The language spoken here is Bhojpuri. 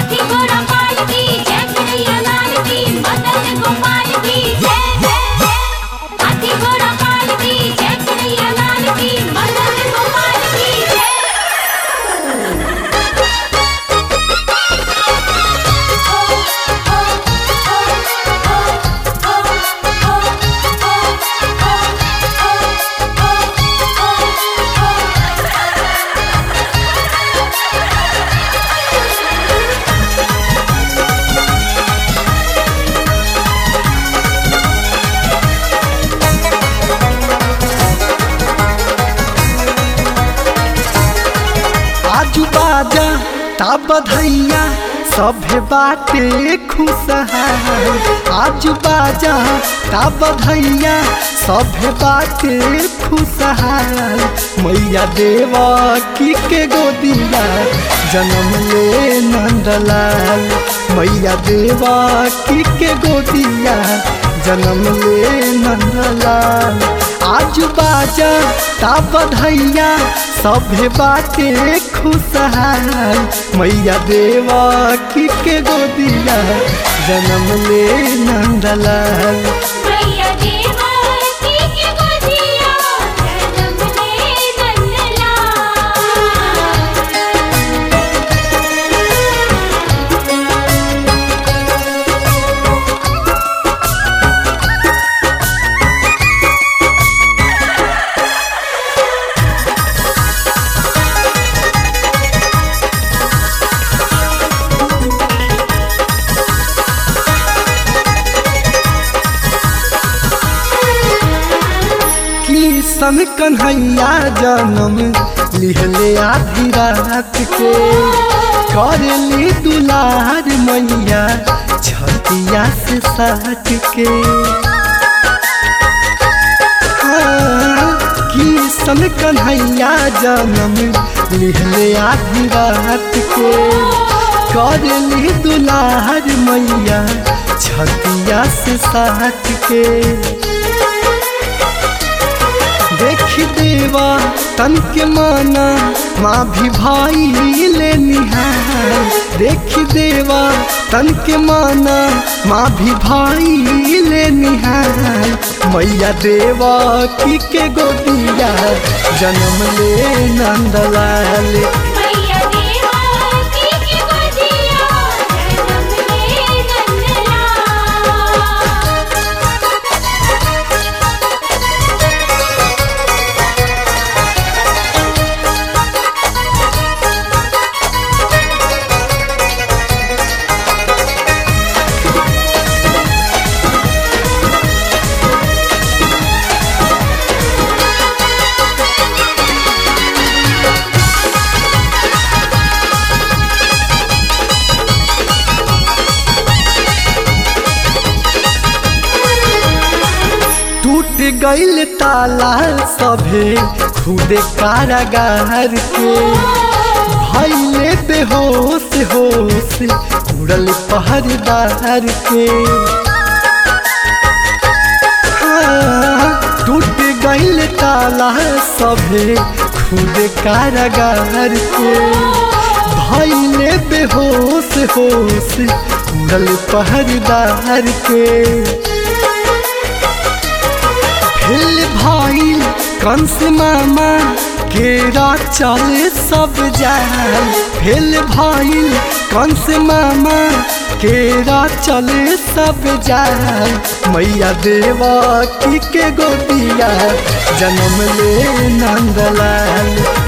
हाथी घोड़ा पाल की जय कन्हैया लाल की मदन गोपाल की जय जय जय हाथी घोड़ा पाल की जय कन्हैया लाल की मदन गोपाल की जय आजू बाजा ता बधैया सभे बाटे खुशहाल आजू बाजा ता बधैया सभे बाटे खुशहाल मैया देवा की के गोदिया जन्म ले नंदलाल मैया देवा की के गोदिया जन्म ले नंदलाल आजू बाजा ता बधैया सभे बाटे खुशहाल मैया देवा की के गोदिया जन्म ले नंदलाल मैया देवा की के गोदिया जन्म ले नंदलाल किशन कन्हैया जन्म लिहले आधी रात के करेली दुलार मैया छतिया से साट के हाँ, किशन कन्हैया जन्म लिहले आधी रात के करेली दुलार मैया छतिया से साट के देख देवा तन के माना माँ भी भाई ले निहार देख देवा तन के माना माँ भी भाई ले निहार मैया देवा की के गोदिया जन्म ले नंदलाल मैया देवा की के गोदिया जन्म ले नंदलाल टूट गईल ताला सभे खुदे कारागार के भैले बेहोश होश उड़ल पहरेदार के हाँ, टूट गईल ताला सभे खुदे कारागार के भैले बेहोश होश उड़ल पहरेदार के हिल भाईल कंस मामा केरा चले सब जाल हिल भाईल कंस मामा केरा चले सब जाल मैया देवा की के गोदिया जन्म ले नंदलाल